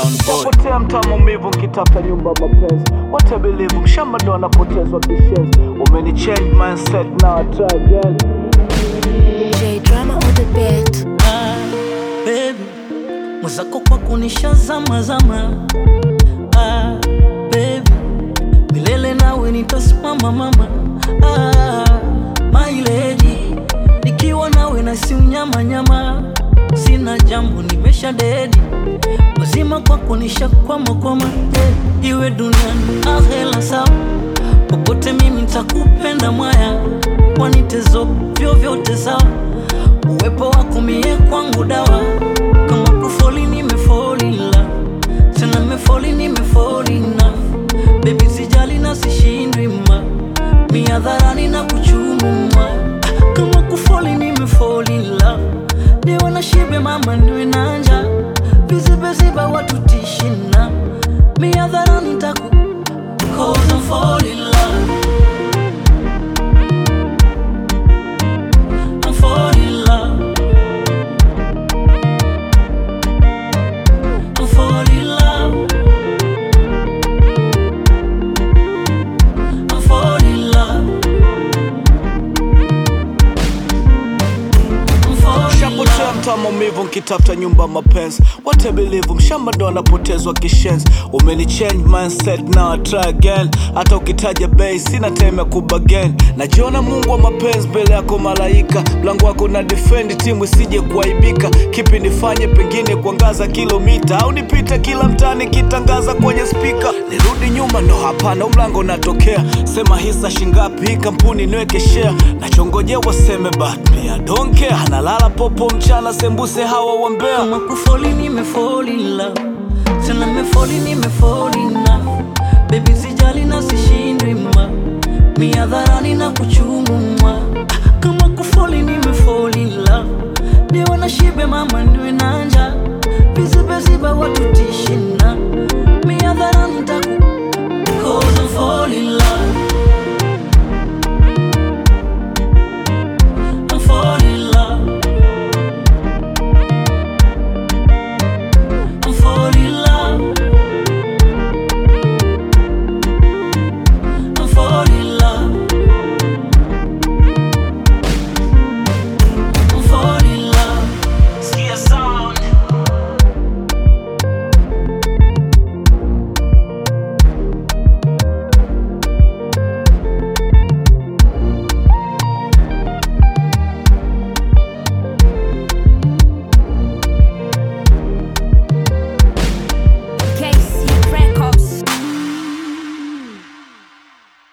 Sound boy. Wapotea mtaa maumivu nkitafuta nyumba mapenzi What I believe mshamba ndo anapotezwa kishenzi Umeni change mindset now I try again J drama on the beat. Ah, baby mwenzako kwa kunisha zama zama ah, baby milele nawe nitasimama mama ah, my lady nikiwa nawe na si unyama nyama sina jambo nimesha dedi wazima kwa kunisha kwama kwama eh, iwe duniani ahela sawa popote mimi nitakupenda mwaya wanitezo vyovyote sawa uwepo wako mie kwangu dawa kama kufoli nimefolila tena nimefoli nimefolina bebi sijali na sishindwi ma miadharani na kuchumuma kama kufoli nimefolila niwe na shibe mama niwe nanja vizibeziba watu tishina miadharani taku Cause I'm fall in love I'm fall in love I'm fall in love I'm fall in love I'm fall in Shapotea love mtaa maumivu nkitafuta nyumba mapenzi What I believe mshamba ndo anapotezwa kishenzi Umeni change mindset now I try again Hata ukitaja bei sina time ya kubagain Najiona mungu wa mapenzi mbele yako malaika Mlango wako na defend timu isije kuaibika Kipi nifanye pengine kuangaza kilomita Au nipite kila mtaani kitangaza kwenye spika Nirudi nyuma ndo hapana huu mlango natokea Sema hisa shingapi hii kampuni niweke share Nachongojea waseme but me I don't care Analala popo mchana sembuse hawa wambea kama kufoli nimefall in love tena nimefoli nimefall in love baby sijali na sishindwi ma miadharani na kuchuma